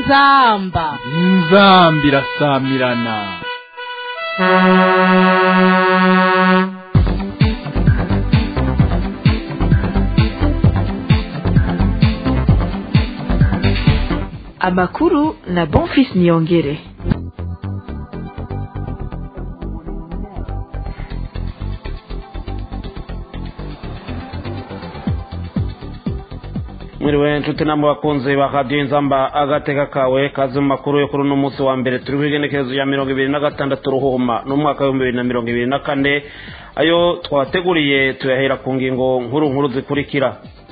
inzamba inzamba irasamirana amakuru na bonfis niyongere mwiriwe nshuti namwe bakunzi ba radiyo inzamba agateka kawe kazi mu makuru yo kuri uno munsi wa mbere turi ku igenekerezo ya mirongo ibiri na gatandatu ruhuma n'umwaka w'ibihumbi bibiri na mirongo ibiri na kane ayo twateguriye tuyahera ku ngingo nkuru nkuru zikurikira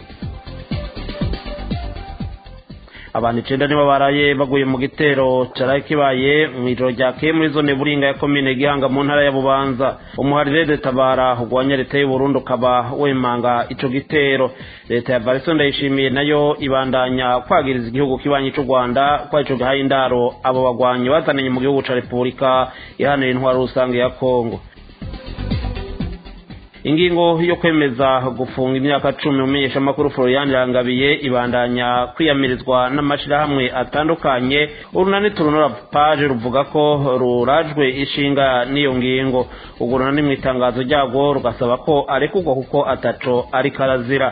abantu icenda nibo baraye baguye mu gitero caraye kibaye mw'ijoro ryakeye muri zone buringa ya komine gihanga mu ntara ya bubanza umuharire tabara urwanya leta y'uburundi ukaba wemanga ico gitero leta ya variso ndayishimiye nayo ibandanya kwagiriza igihugu kibanyi c'u rwanda kwa ico gihaye indaro abo bagwanyi bazananye mu gihugu ca repubulika ihanira intwaro rusange ya kongo ingingo yo kwemeza gufunga imyaka cumi umenyesha amakuru florian rangabiye ibandanya kwiyamirizwa n'amashirahamwe atandukanye urunani turunura paje ruvuga ko rurajwe ishinga n'iyo ngingo urwo runani mu itangazo ryarwo rugasaba ko arekurwa kuko ataco ariko arazira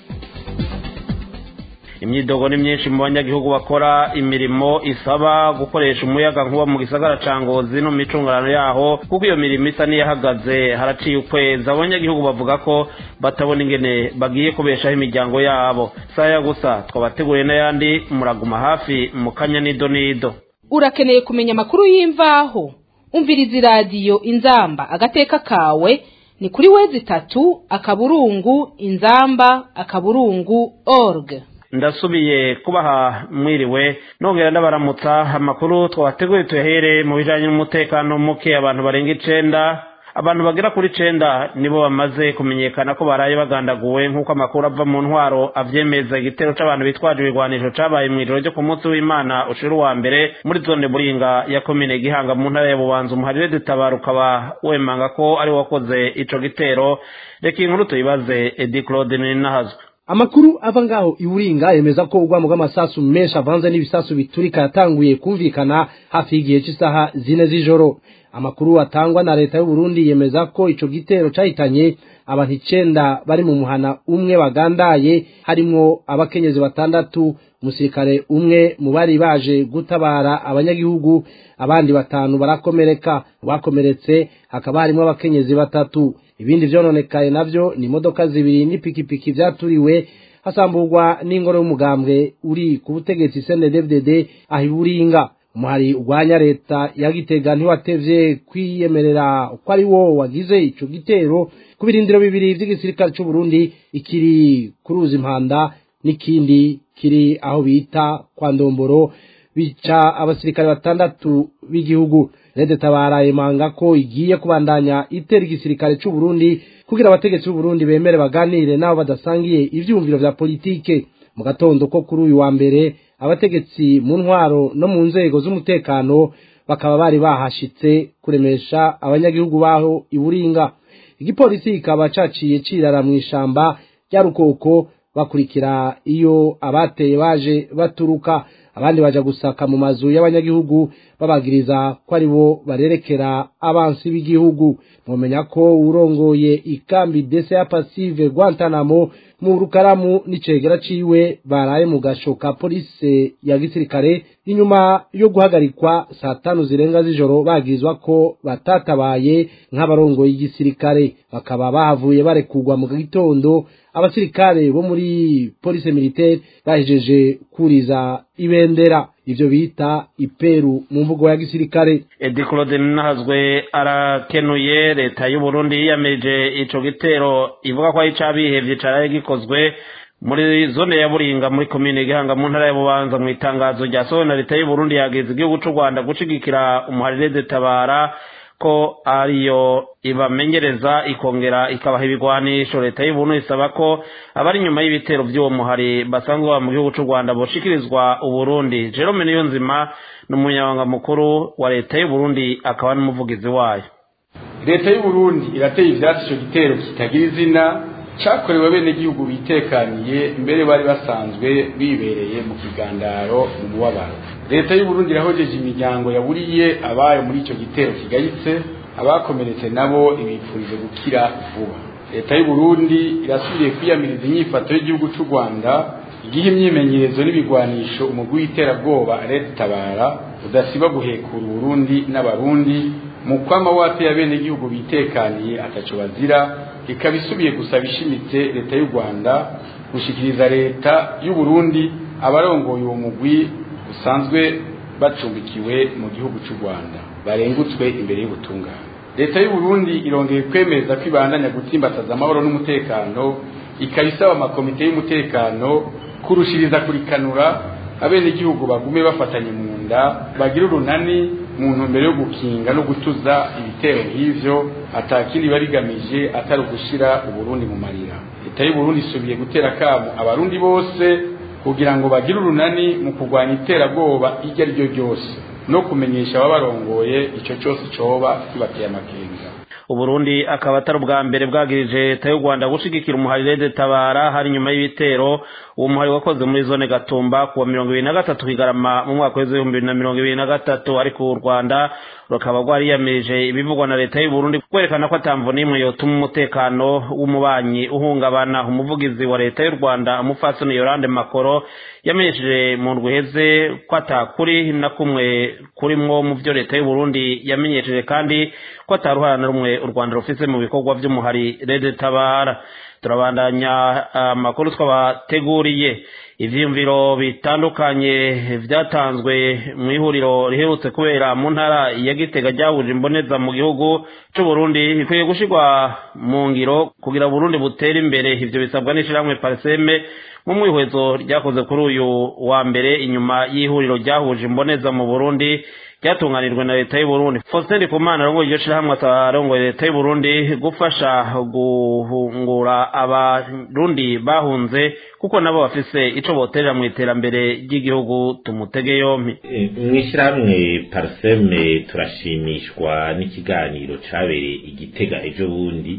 imyidogo ni myinshi mu banyagihugu bakora imirimo isaba gukoresha umuyaga nkuba mu gisagara ca ngozi no mu micungarano yaho kuko iyo mirimo isa n'iyahagaze haraciye ukwezi abanyagihugu bavuga ko batabona ingene bagiye kubeshaho imiryango yabo saya gusa twabateguriye n'ayandi muraguma hafi mu kanya nido nido urakeneye kumenya amakuru y'imvaho umviriza iradiyo inzamba agateka kawe ni kuri wezi itatu akaburungu inzamba akaburungu org ndasubiye kubaha mwiriwe nongera ndabaramutsa amakuru twabateguye tuyahere mu bijanye n'umutekano muke abantu barenga icenda abantu bagera kuri icenda nibo bamaze kumenyekana ko baraye bagandaguwe nk'uko amakuru ava mu ntwaro avyemeza igitero c'abantu bitwaje ibigwanisho cabaye mw'ijoro ryo ku munsi w'imana ushira uwa mbere muri zone buringa ya komine gihanga mu ntara ya bubanza umuharire dutabara ukaba wemanga ko ari wakoze ico gitero reka inkuru tuyibaze edi claude ninahazwe amakuru ava ngaho iburinga yemeza ko urwamo rw'amasasu menshi avanze n'ibisasu biturika yatanguye kumvikana hafi y'igihe cy'isaha zine z'ijoro amakuru atangwa na leta y'u Burundi yemeza ko ico gitero cahitanye abantu icenda bari mu muhana umwe bagandaye harimwo abakenyezi batandatu umusirikare umwe mu bari baje gutabara abanyagihugu abandi batanu barakomereka bakomeretse hakaba harimo abakenyezi batatu ibindi vyononekaye navyo ni imodoka zibiri n'ipikipiki vyaturiwe hasamburwa n'ingoro y'umugambwe uri ku butegetsi CNDD-FDD aho iburinga umuhari urwanya leta ya Gitega ntiwatevye kwiyemerera ko ari wo wagize ico gitero ku birindiro bibiri vy'igisirikare c'u Burundi ikiri ku ruzi impanda n'ikindi kiri aho bita kwa Ndomboro bica abasirikare batandatu b'igihugu Rede Tabara imanga ko igiye kubandanya itera igisirikare c'u Burundi kugira abategetsi b'u Burundi bemere baganire nabo badasangiye ivyumviro vya politike mu gatondo ko kuri uyu wa mbere abategetsi mu ntwaro no mu nzego z'umutekano bakaba bari bahashitse kuremesha abanyagihugu baho iburinga igipolisi kikaba caciye cirara mu ishamba rya rukoko bakurikira iyo abateye baje baturuka abandi baja gusaka mu mazu y'abanyagihugu babagiriza ko ari bo barerekera abansi b'igihugu mumenya ko urongoye ikambi dese ya pasive Guantanamo mu rukaramu n'icegera ciwe baraye mu gasho ka polisi ya gisirikare inyuma yo guhagarikwa saa tanu zirenga z'ijoro bagirizwa ko batatabaye nk'abarongoye igisirikare bakaba bahavuye barekurwa mu gitondo abasirikare bo muri polisi militaire bahejeje kuriza ibendera ivyo bita iperu mu mvugo ya gisirikare edi claude nahazwe arakenuye leta y'u Burundi yiyamirije ico gitero ivuga ko ari icabihevye caraye gikozwe muri zone ya buringa muri komine gihanga mu ntara ya bubanza mu itangazo ryasohowe na leta y'u Burundi yageze igihugu c'u Rwanda gushigikira umuharire detabara ko ariyo ibamenyereza ikongera ikabaha ibigwanisho leta y'ubuntu isaba ko abari inyuma y'ibitero by'uwo muhari basanzwe baba mu gihugu c'u rwanda boshikirizwa uburundi jerome niyo nzima ni umunyabanga mukuru wa leta y'uburundi akaba n'umuvugizi wayo leta y'uburundi irateye ivyatsi ico gitero kitagira izina cyakorewe abenegihugu bitekaniye mbere bari basanzwe bibereye mu kigandaro mu mubabaro leta y'u Burundi irahojeje imiryango yaburiye abayo muri icyo gitero kigayitse abakomeretse nabo ibipfurije gukira vuba leta y'u Burundi irasubiye kwiyamiriza inyifato y'igihugu cy'u Rwanda igihe imyimenyerezo n'ibigwanisho umugwi w'iterabwoba leta tabara udasiba guhekura Burundi n'abarundi mu kwama wate ya bene gihugu bitekaniye ataco bazira ikaba isubiye gusaba ishimitse leta y'u Rwanda gushikiriza leta y'u Burundi abarongoye uwo mugwi usanzwe bacumbikiwe mu gihugu cy'u Rwanda barengutswe imbere y'ubutungane leta y'u Burundi irongeye kwemeza ko ibandanya gutsimbataza amahoro n'umutekano ikaba isaba amakomite y'umutekano kurushiriza kurikanura abenegihugu bagume bafatanye mu nda bagira urunani mu ntumbero yo gukinga no gutuza ibitero nk'ivyo atakindi barigamije atari ugushira uburundi mu marira leta y'u Burundi isubiye gutera kamo abarundi bose kugira ngo bagire urunani mu kurwanya iterabwoba iryo ari ryo ryose no kumenyesha ababarongoye ico cyose coba kibateye amakenga uburundi akaba atari ubwa mbere bwagirije leta y'u rwanda gushigikira umuhari rede tabara hari nyuma y'ibitero uwo muhari wakoze muri zone gatumba kuwa mirongo ibiri na gatatu kigarama mu mwaka w'ibihumbi bibiri na mirongo ibiri na gatatu ariko u rwanda rukaba rwariyamirije ibivugwa na leta y'u Burundi kwerekana ko atamvo n'imwe yotuma umutekano w'umubanyi uhungabana umuvugizi wa leta y'u rwanda umufasoni yorande makoro yamenyesheje mu ndwi iheze ko atakuri na kumwe kurimwo mu byo leta y'u Burundi yamenyesheje kandi ko ataruhara na rumwe u rwanda rufise mu bikorwa by'umuhari rede tabara turabandanya amakuru twabateguriye ivyiyumviro bitandukanye vyatanzwe mu ihuriro riherutse kubera mu ntara ya gitega ryahuje imboneza mu gihugu c'u Burundi bikwiye gushirwa mu ngiro kugira Burundi butere imbere ivyo bisabwa n'ishirahamwe Parseme mu mwihwezo ryakoze kuri uyu wa mbere inyuma y'ihuriro ryahuje imboneza mu Burundi ryatunganijwe na leta y'u Burundi Faustin Ndikumana arongoye iryo shirahamwe arongoye leta y'u Burundi gufasha guhungura abarundi bahunze kuko nabo bafise ico boterera mu iterambere ry'igihugu tumutege yompi mw'ishyirahamwe parseme turashimishwa n'ikiganiro cabereye igitega ejo bundi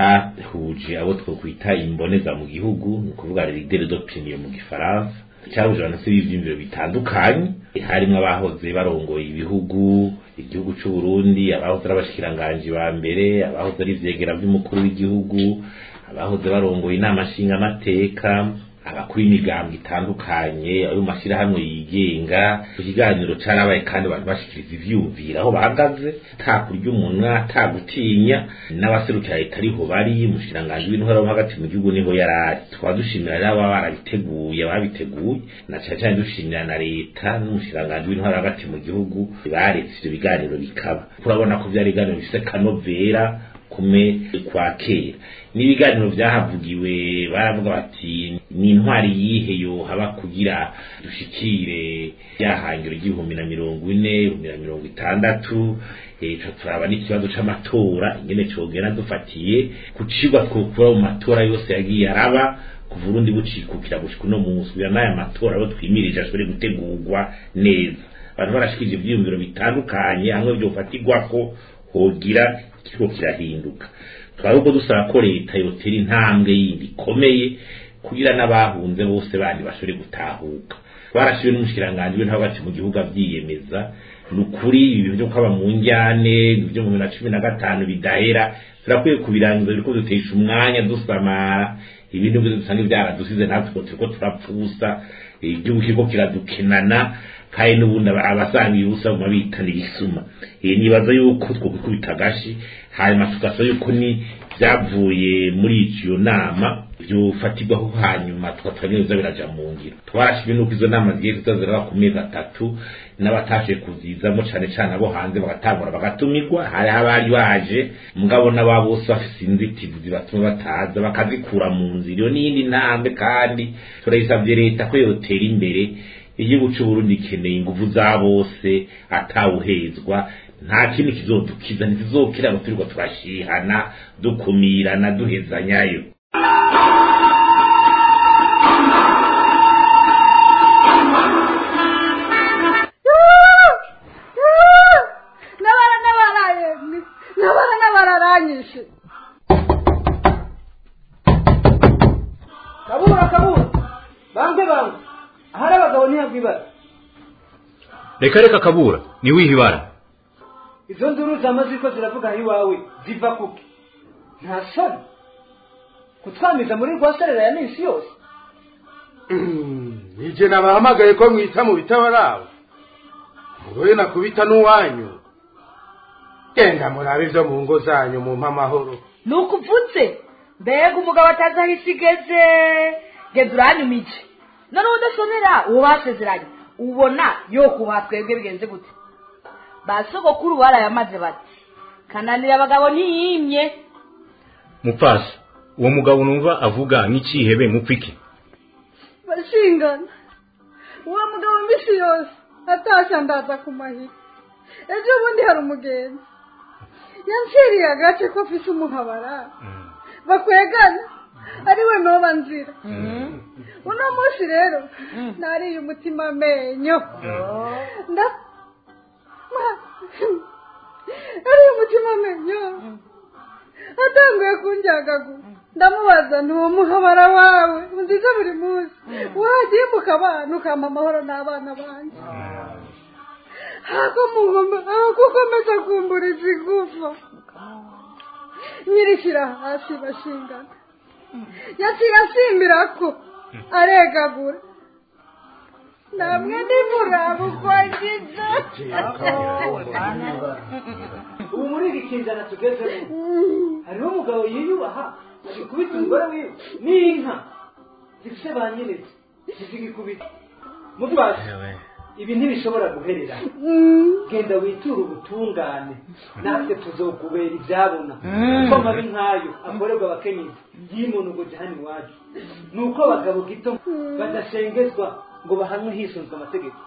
cahuje abo twokwita imboneza mu gihugu ni ukuvuga leader d'opinion mu gifaransa cyahuje abantu se b'ivyimviro bitandukanye harimo abahoze barongoye ibihugu igihugu c'u Burundi abahoze ari abashikiranganji ba mbere abahoze ari ivyegera vy'umukuru w'igihugu abahoze barongoye inama nshingamateka abakuru b'imigambo itandukanye ayo mashyirahamwe yigenga ikiganiro carabaye kandi abantu bashikiriza ivyumvira aho bahagaze nta kurya umunwa nta gutinya n'abaserukira leta ariho bari umushikiranganji w'intwara wo hagati mu gihugu niho yari ari tukaba dushimira rero ababa barabiteguye ababiteguye na cane cane dushimira na leta n'umushikiranganji w'intwara hagati mu gihugu baretse ivyo biganiro bikaba turabona ko vyari ibiganiro bifise kanovera kume kwa kera n'ibiganiro vyahavugiwe baravuga bati ni intwari yihe yo haba kugira dushikire ryahangiro ry'ibihumbi na mirongo ine ibihumbi na mirongo itandatu ejo turaba n'ikibazo c'amatora ingene cogera dufatiye kucigwa twokura mu matora yose yagiye araba kuva urundi bucikukira gushika uno munsi kugira n'aya matora abo twimirije ashobore gutegurwa neza abantu barashikije ivyiyumviro bitandukanye hamwe vyofatirwako hogira kiriko kirahinduka twari uko dusaba ko leta yotera intambwe yindi ikomeye kugira n'abahunze bose bandi bashobore gutahuka twarashiwe n'umushikiranganji w'intebe hagati mu gihugu avyiyemeza ni ukuri ibintu vyo kwaba mu njyane vyo mu bibiri na cumi na gatanu bidahera turakwiye kubirangiza biriko dutesha umwanya dusamara ibintu byose dusanga vyaradusize natwe turiko turapfusa igihugu kiriko kiradukenana kandi n'ubundi abasanga ibibusa mu mabitana ibisuma nibaza yuko twokwikubita agashi hanyuma tugasaba yuko ni vyavuye muri iyo nama vyofatirwaho hanyuma tugatwanyiriza biraja mu ngiro twarashimye nuko izo nama zigiye zitaziraba ku mezi atatu n'abatashe kuzizamo cane cane abo hanze bagatangura bagatumirwa hari abari baje mugabo n'aba bose bafise inzitizi zibatuma bataza bakazikura mu nzira iyo n'iyindi ntambwe kandi turayisavye leta ko yotera imbere igihugu c'uburundi gikeneye inguvu za bose atawuhezwa nta kindi kizodukiza ntizizokira ngo turirwa turashihana dukumirana duhezanyayo nabara nabaraye nabara nabararanyishe kabura kabura bange bange ahari abagabo ntihagwa ibara reka reka kabura ni wiha ibara izo nduru zama ziko ziravuga aho iwawe ziva kuki nta soni kutwamiza muri rwaserera ya minsi yose nije nabahamagaye ko mwita mu bitabarabo mugoye nakubita n'uwanyu genda murabe ibyo mu ngo zanyu mu amahoro ni ukuvutse mbega umugabo atazi aho isi igeze genda uranyumije noneho udasomera uwo basezeranye ubona yo kuba twebwe bigenze gute ba sogokuru barayamaze bati kananira abagabo ntiyimye mupfasi uwo mugabo numva avuga nk'ikihebe mupfiki bashingana uwo mugabo mbisi yose atashya ndaza ku mahiri ejo bundi hari umugenzi yanciriye agace ko afise umuhabara bakwegana ari we noba nzira uno munsi rero nariye umutima amenyo nda ariye umutima amenyo atanguye kunjyagagura ndamubaza ni uwo muhabara wawe nziza buri munsi wagiye mukabana ukampa amahoro n'abana banjye kukomeza kumburiza igufa nyirishyira hasi bashingana yaciye asimbira ko aregagura namwe nimuraba uko agize ubu muri iri kinzana tugezemo hariho umugabo yiyubaha agikubita umugore wiwe n'inka zifite ba nyirezi zizigikubita mutwazi ibi ntibishobora guherera genda witure ubutungane natwe tuzokubera ibyabona kuko amabi nk'ayo akorerwa abakenyezi yimunugoje hano iwacu ni uko abagabo gito badashengezwa ngo bahanwe hisunzwe amategeko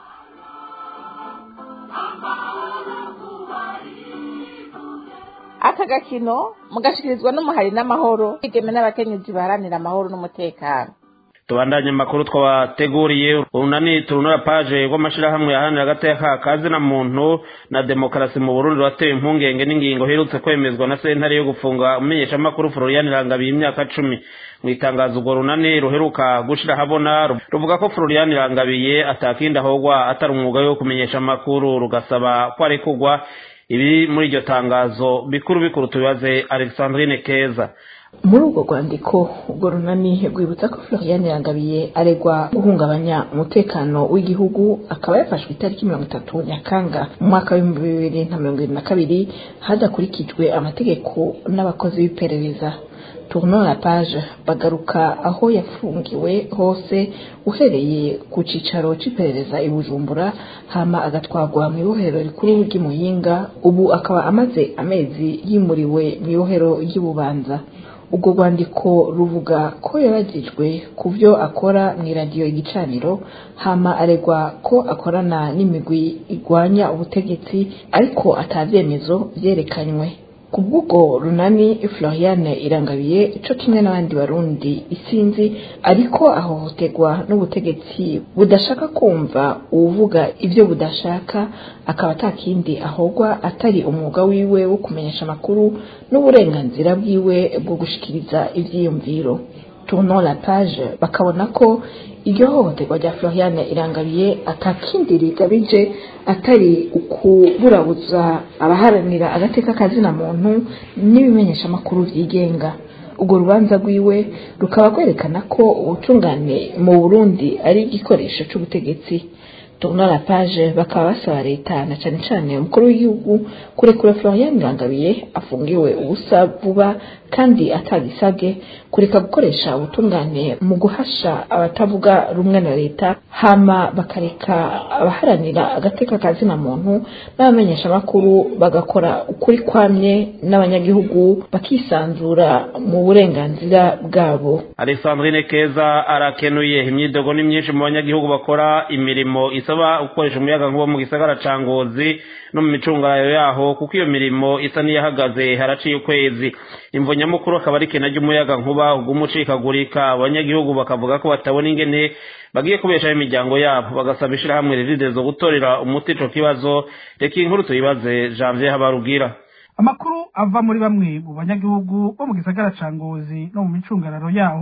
aka gakino mugashikirizwa n'umuhari n'amahoro igeme n'abakenyezi baharanira amahoro n'umutekano tubandanye amakuru twabateguriye urunani turunura paje rw'amashyirahamwe yaharanira agateka kazina muntu na demokarasi mu burundi watewe impungenge n'ingingo iherutse kwemezwa na sentare yo gufunga umumenyeshamakuru florian irangabiye imyaka cumi mu itangazo urwo runani ruheruka gushyira ahabona ruvuga ko florian irangabiye atakindi ahogwa atari umwuga wo kumenyesha amakuru rugasaba ko arekurwa ibi muri iryo tangazo bikuru bikuru tubibaze alexandrine keza muri urwo rwandiko urwo runani rwibutsa ko florian irangabiye aregwa guhungabanya umutekano w'igihugu akaba yafashwe itariki mirongo itatu nyakanga mu mwaka w'ibihumbi bibiri na mirongo irindwi na kabiri hadakurikijwe amategeko n'abakozi b'iperereza tournon la page bagaruka aho yafungiwe hose uhereye ku cicaro c'iperereza i bujumbura hama agatwarwa mu ibohero rikuru ry'imuyinga ubu akaba amaze amezi yimuriwe mu ibohero ry'ububanza ubwo rwandiko ruvuga ko yaragijwe ku byo akora mu iradiyo igicaniro hama aregwa ko akorana n'imigwi igwanya ubutegetsi ariko atabyemezo byerekanywe ku bw'ubwo runani floriane irangabiye co kimwe n'abandi barundi isinzi ariko ahohoterwa n'ubutegetsi budashaka kumva uwuvuga ibyo budashaka akaba atakindi ahogwa atari umwuga wiwe wo kumenyesha amakuru n'uburenganzira bwiwe bwo gushikiriza ivyiyumviro tournant la page bakabona ko iryo hohoterwa rya floriane irangabiye atakindi rigabije atari ukuburabuza abaharanira agateka kazina muntu n'ibimenyesha amakuru byigenga urwo rubanza rwiwe rukaba rwerekana ko ubutungane mu burundi ari igikoresho c'ubutegetsi tournant la page bakaba basaba leta na cane cane umukuru w'igihugu kurekura florian irangabiye afungiwe ubusa vuba kandi atagisabwe kureka gukoresha ubutungane mu guhasha abatavuga rumwe na leta hama bakareka abaharanira agateka kazina muntu n'abamenyesha amakuru bagakora ukuri kwamye n'abanyagihugu bakisanzura mu burenganzira bwabo alexandrine keza arakenuye imyidogo ni myinshi mu banyagihugu bakora imirimo isaba gukoresha umuyaga nkuba mu gisagara ca ngozi no mu micungararo yaho kuko iyo mirimo isa n'iyahagaze haraciye ukwezi imvo nyamukuru akaba ari kena ry'umuyaga nkuba ugumucikagurika abanyagihugu bakavuga ko batabona ingene bagiye kubeshaho imiryango yabo bagasaba ishirahamwe rividezo gutorera umuti ico kibazo reka inkuru tuyibaze janvier habarugira amakuru ava muri bamwe mu banyagihugu bo mu gisagara ca ngozi no mu micungararo yaho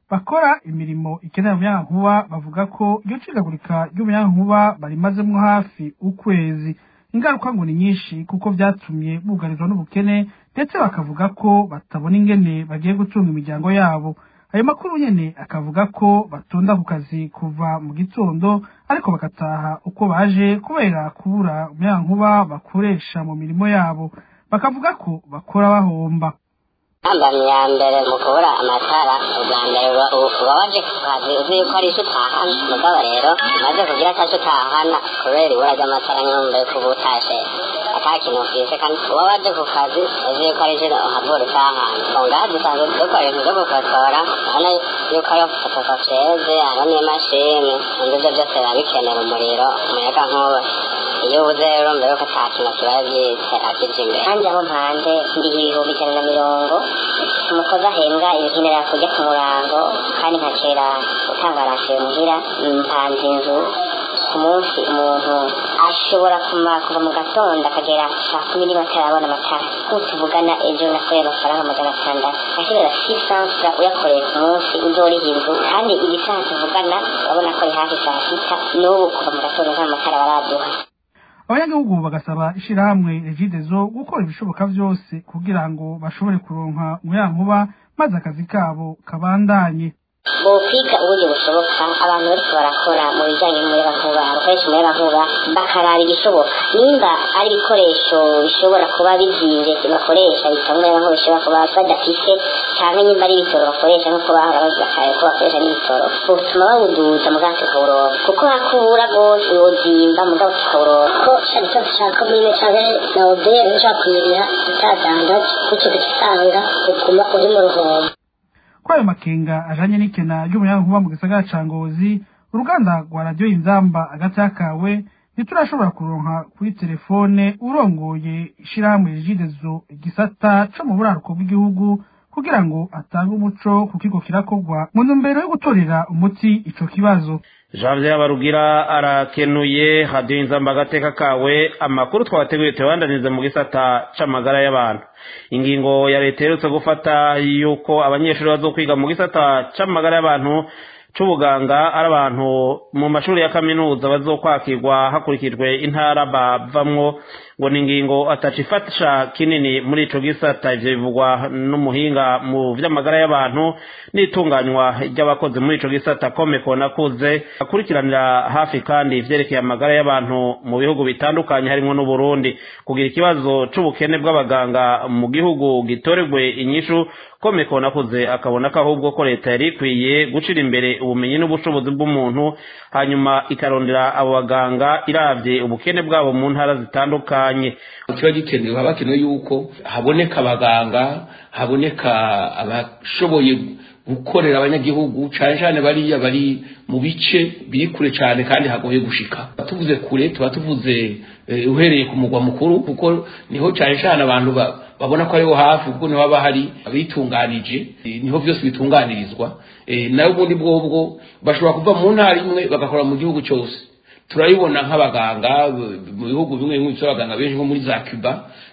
bakora imirimo ikenera umuyagankuba bavuga ko iryo cigagurika ry'umuyagankuba barimazemwo hafi ukwezi ingaruka ngo ni nyinshi kuko vyatumye bugarizwa n'ubukene ndetse bakavuga ko batabona ingene bagiye gutunga imiryango yabo ayo makuru nyene akavuga ko batonda ku kazi kuva mu gitondo ariko bagataha uko baje kubera kubura umuyagankuba bakoresha mu mirimo yabo bakavuga ko bakora bahomba ntambamyi ya mbere mu kubura amatara ubwa mbere uba uba waje ku kazi uzi yuko ari icyo utahana mugabo rero umaze kugira atacyo utahana kubera ibura ry'amatara nyumva yuko uba utashe ata kintu ufise kandi uba waje ku kazi uzi yuko ari icyo uhavura utahana mu ngaha dusanzwe dukora ibintu byo gukosora urabona yuko ariyo fotokopiyeze hariho n'imashini ibyo byo byose biba bikenera umuriro umuyaga nkuba iyo ubuze rero mbere yuko ata kintu kibaye byitse akije imbere kandi aho mpanze ndiha ibihumbi ijana na mirongo umukozi ahembwa ibikenera kujya ku murango kandi nkakera utanga rasiyo muhira mpanze inzu ku munsi umuntu ashobora kumara kuva mu gatondo akagera saa kumi n'imwe atarabona amatara nk'uko tuvugana ejo nakoreye amafaranga magana atandatu ashobora sisansa uyakoreye ku munsi uzoriha inzu kandi igisaha tuvugana urabona ko ari hafi saa sita n'ubu kuva mu gatondo nta matara baraduha abanyagihugu bagasaba ishirahamwe regidezo gukora ibishoboka vyose kugira ngo bashobore kuronka umuyagankuba maze akazi kabo kabandanye bokwiga uburyo bushoboka abantu bariko barakora mu bijanye n'umuyagankuba bakoresha umuyagankuba bakaraba igishoboka nimba ari ibikoresho bishobora kuba bizimvye bakoresha bitanga umuyagankuba bishobora kuba badafise canke nimba ari ibitoro bakoresha nk'uko bahora bavuga kare ko bakoresha n'ibitoro botuma bawuduza mugabo tukawuronka kuko hakubura rwose wozimba mugabo tukawuronka ko shari cyose ca komine canke na obere ushaka kuyiriha utadandaje gutyo ugasanga uguma uri mu ruhombo kuri ayo makenga ajanye n'ikena ry'umuyagankuba mu gisagara ca ngozi uruganda rwa radiyo inzamba agati kawe ntiturashobora kuronka kuri telefone urongoye ishirahamwe rigidezo igisata co mu buraruko bw'igihugu kugira ngo atange umuco ku kigo kirakorwa mu ntumbero yo gutorera umuti ico kibazo Janvier Barugira arakenuye hadiyo inzamba agateka kawe amakuru twabateguye tuyabandanize mu gisata c'amagara y'abantu ingingo ya leta iherutse gufata yuko abanyeshuri bazokwiga mu gisata c'amagara y'abantu c'ubuganga ari abantu mu mashuri ya kaminuza bazokwakirwa hakurikijwe intara bavamwo ngo ni ingingo ataca ifasha kinini muri ico gisata ivyo bivugwa n'umuhinga mu vy'amagara y'abantu n'itunganywa ry'abakozi muri ico gisata komeko nakuze akurikiranira hafi kandi ivyerekeye amagara y'abantu mu bihugu bitandukanye harimwo n'uburundi kugira ikibazo c'ubukene bw'abaganga mu gihugu gitoregwe inyishu komeko nakuze akabona ko ahubwo ko leta yari ikwiye gucira imbere ubumenyi n'ubushobozi bw'umuntu hanyuma ikarondera abo baganga iravye ubukene bwabo mu ntara zitandukanye kiba gikenewe haba hakenewe yuko haboneka abaganga haboneka abashoboye gukorera abanyagihugu cyane cyane bariya bari mu bice biri kure cyane kandi hagoye gushika tuvuze kure tuba tuvuze uhereye ku mugwa mukuru kuko niho cyane cyane abantu babona ko ariho hafi kuko niho haba hari abitunganije niho byose bitunganirizwa nawe ubundi bwobwo bashobora kuva mu ntara imwe bagakora mu gihugu cyose turabibona nk'abaganga mu bihugu bimwe bimwe bifite abaganga benshi nko muri za cuba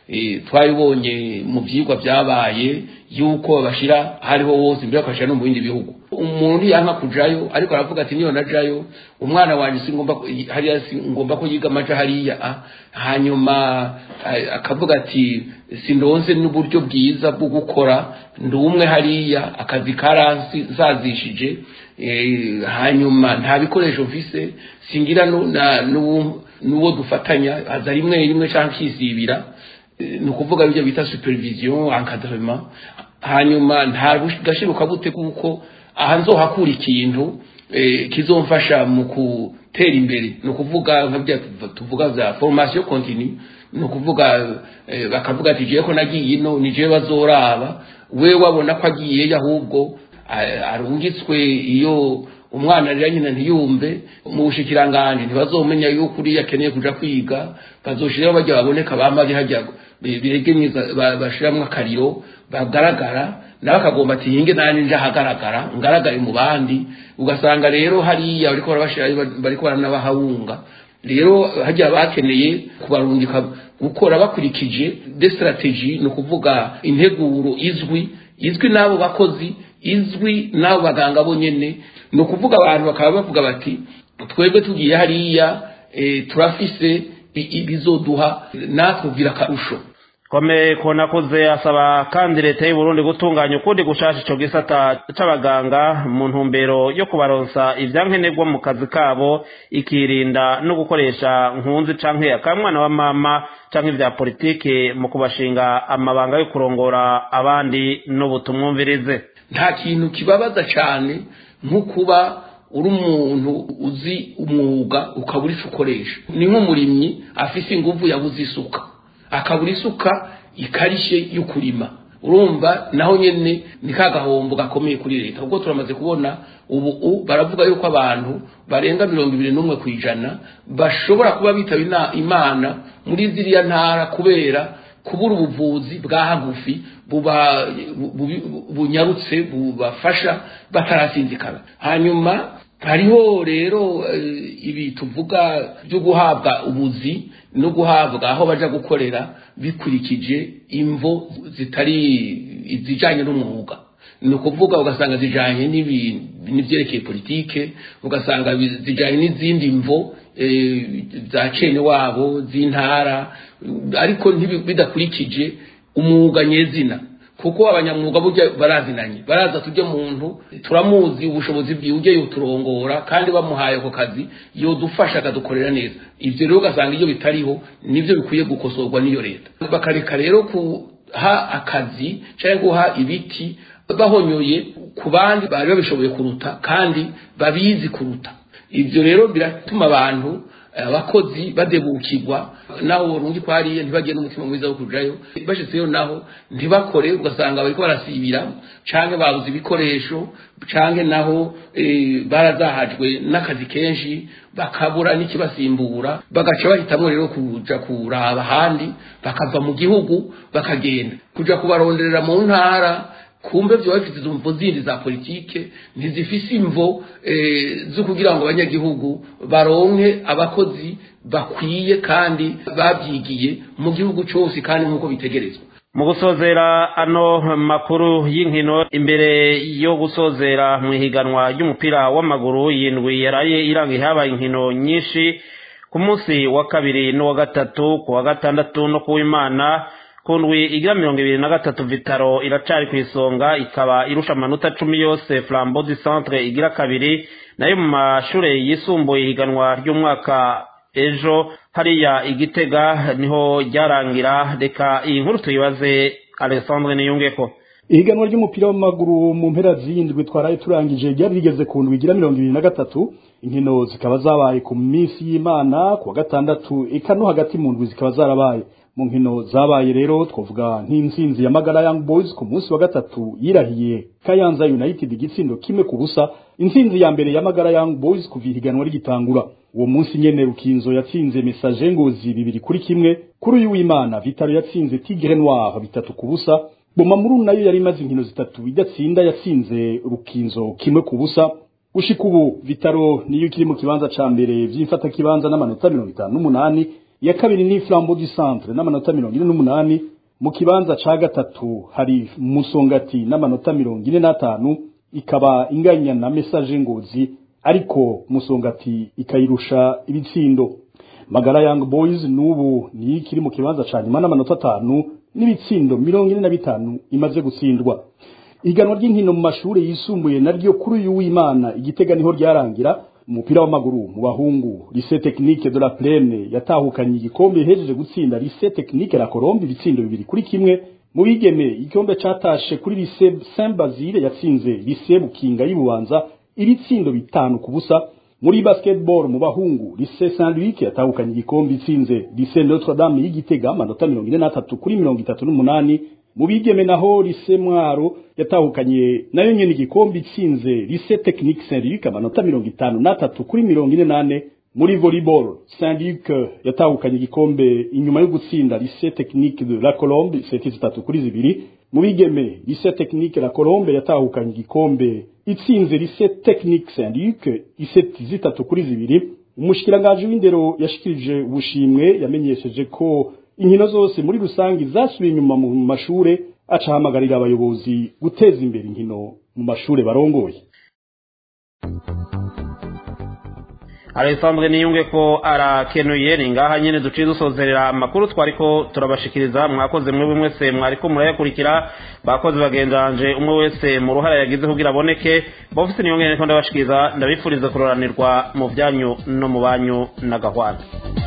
twabibonye mu byigwa byabaye yuko babashyira hariho hose mbere bakabashyira no mu bindi bihugu umuntu yanka kujayo ariko aravuga ati niyo najayo umwana wanjye si ngomba hariya si ngomba ko yiga amaja hariya hanyuma akavuga ati sindonze n'uburyo bwiza bwo gukora ndi umwe hariya akazi karansazishije hanyuma nta bikoresho mfise singira n'uwo dufatanya aza rimwe rimwe cyangwa akisibira ni ukuvuga ibyo bita supervision encadrement hanyuma nta gashiruka gute kuko aha nzohakura ikintu kizomfasha mu gutera imbere ni ukuvuga nka tuvuga za formation continue ni ukuvuga bakavuga ati jewe ko nagiye ino ni jewe bazoraba we wabona ko agiyeyo ahubwo arungitswe iyo umwana rero nyina ntiyumve mu bushikiranganje ntibazomenya yuko uriya akeneye kuja kwiga bazoshiraho bajya baboneka bamaze hajya biregenyeza bashiramwo akariro bagaragara nawe akagomba ati yinge nani nje ahagaragara ngaragare mu bandi ugasanga rero hariya bariko barabashira bariko baranabahawunga rero hajya bakeneye kubarungika gukora bakurikije de strategie ni ukuvuga integuro izwi izwi n'abo bakozi izwi n'abo baganga bonyene ni ukuvuga abantu bakaba bavuga bati twebwe tugiye hariya eh, turafise i- ibizoduha natwe kugira akarusho kome konakuze asaba kandi leta y'u Burundi gutunganya ukundi gushasha ico gisata c'abaganga mu ntumbero yo kubaronsa ivyankenerwa mu kazi kabo ikirinda no gukoresha nkunzi canke akamwana wa mama canke ivya politike mu kubashinga amabanga yo kurongora abandi n'ubutumwumvirize nta kintu kibabaza cyane nko kuba uri umuntu uzi umwuga ukabura icyo ukoresha ni nk'umurimyi afise ingufu yabuze isuka akabura isuka ikarishye yo kurima urumva naho nyene ni ka gahombo gakomeye kuri leta ubwo turamaze kubona ubu u- baravuga yuko abantu barenga mirongo ibiri n'umwe ku ijana bashobora kuba bitaba ina- imana muri ziriya ntara kubera kubura ubuvuzi bwa hagufi buba bu- bu- bunyarutse bubafasha batarasinzikana hanyuma hariho rero eh, ibi tuvuga byo guhabwa ubuzi no guhabwa aho baja gukorera bikurikije imvo zitari izijanye n'umwuga ni ukuvuga ugasanga zijanye n'ibi- n'ivyerekeye politike ugasanga bi- zijanye n'izindi mvo eh, za cene wabo z'intara ariko ntibi- bidakurikije umwuga nyezina kuko abanyamwuga burya barazinanye baraza tujye muntu turamuzi ubushobozi bwiwe ujye yoturongora kandi bamuhaye ako kazi yodufasha akadukorera neza ibyo rero ugasanga iyo bitariho nibyo bikwiye gukosorwa n'iyo leta bakareka rero kuha akazi cyangwa guha ibiti bahonyoye ku bandi bari babishoboye kuruta kandi babizi kuruta ibyo rero biratuma abantu abakozi badebukirwa naho burundu ko hariya ntibagire n'umutima mwiza wo kujayo bashitseyo naho ntibakore ugasanga bariko barasibira canke babuze ibikoresho canke naho eh, barazahajwe n'akazi kenshi bakabura n'ikibasimbura bagaca bahitamwo rero kuja kuraba ahandi bakava mu gihugu bakagenda kuja kubaronderera mu ntara kumbe vyo bafite izo mvo zindi za politike ntizifise imvo eh, zo kugira ngo abanyagihugu baronke abakozi bakwiye kandi babyigiye mu gihugu cyose kandi nk'uko bitegerezwa mu gusozera ano makuru y'inkino imbere yo gusozera mu ihiganwa ry'umupira w'amaguru yindwi yaraye iranga habaye inkino nyinshi ku munsi wa kabiri n'uwa gatatu ku wa gatandatu no ku w'imana ku ndwi igira mirongo ibiri na gatatu vitaro iracari ku isonga ikaba irusha amanota cumi yose flambeau du centre igira kabiri nayo mu mashure yisumbuye ihiganwa ry'umwaka ejo hariya igitega niho ryarangira reka iyi nkuru tuyibaze alexandre niyungeko ihiganwa ry'umupira w'amaguru mu mpera z'indwi twaraye turangije ryari rigeze ku ndwi igira mirongo ibiri na gatatu inkino zikaba zabaye ku minsi y'imana ku wa gatandatu eka no hagati mu ndwi zikaba zarabaye mu nkino zabaye rero twavuga nk'intsinzi ya magara young boys ku munsi wa gatatu yirahiye kayanza united igitsindo kimwe ku busa intsinzi ya mbere ya magara young boys kuva ihiganwa rigitangura uwo munsi nyene rukinzo yatsinze message ngozi bibiri kuri kimwe kuri uyu w'imana vitaro yatsinze tigre noir bitatu ku busa bomamuru nayo yari imaze inkino zitatu idatsinda yatsinze rukinzo kimwe ku busa gushika ubu vitaro niyo ikiri mu kibanza ca mbere vy'imfata kibanza n'amanota mirongo itanu n'umunani iya kabiri ni flambeau du centre n'amanota mirongo ine n'umunani mu kibanza ca gatatu hari musongati n'amanota mirongo ine n'atanu ikaba inganya na message ngozi ariko musongati ikayirusha ibitsindo magara young boys n'ubu niyo ikiri mu kibanza ca nyuma n'amanota atanu n'ibitsindo mirongo ine na bitanu imaze gutsindwa iganwa ry'inkino mu mashuri yisumbuye naryo kuri uyu w'imana igitega niho ryarangira umupira w'amaguru mu bahungu lycée technique de la plaine yatahukanye igikombe ihejeje gutsinda lycée technique la Colombe ibitsindo bibiri kuri kimwe mu bigeme igikombe catashe kuri lycée Saint Basile yatsinze lycée Bukinga y'Ibubanza ibitsindo bitanu ku busa muri basketball mu bahungu lycée Saint Louis yatahukanye igikombe itsinze lycée Notre Dame y'Igitega amanota mirongo ine n'atatu kuri mirongo itatu n'umunani mu bigeme naho lycée Mwaro yatahukanye nayo nyene igikombe itsinze lycée technique Saint Luc amanota mirongo itanu n'atatu kuri mirongo ine n'ane muri volleyball Saint Luc yatahukanye igikombe inyuma yo gutsinda lycée technique de la Colombe seti zitatu kuri zibiri mu bigeme lycée technique la Colombe yatahukanye igikombe itsinze lycée technique Saint Luc iseti zitatu kuri zibiri umushikiranganji w'indero yashikirije ubushimwe yamenyesheje ko inkino zose muri rusangi zasubiye inyuma mu mashure aca ahamagarira abayobozi guteza imbere inkino mu mashure barongoye Alexandre niyunge ko arakenuye ni ngaha nyene duciye dusozerera amakuru twariko turabashikiriza mwakoze mwe mwese mwariko murayakurikira bakoze bagenzanje umwe wese mu ruhara yagize kugira aboneke bofise niyonge ko ndabashikiriza ndabifuriza kuroranirwa mu byanyu no mu banyu na gahwana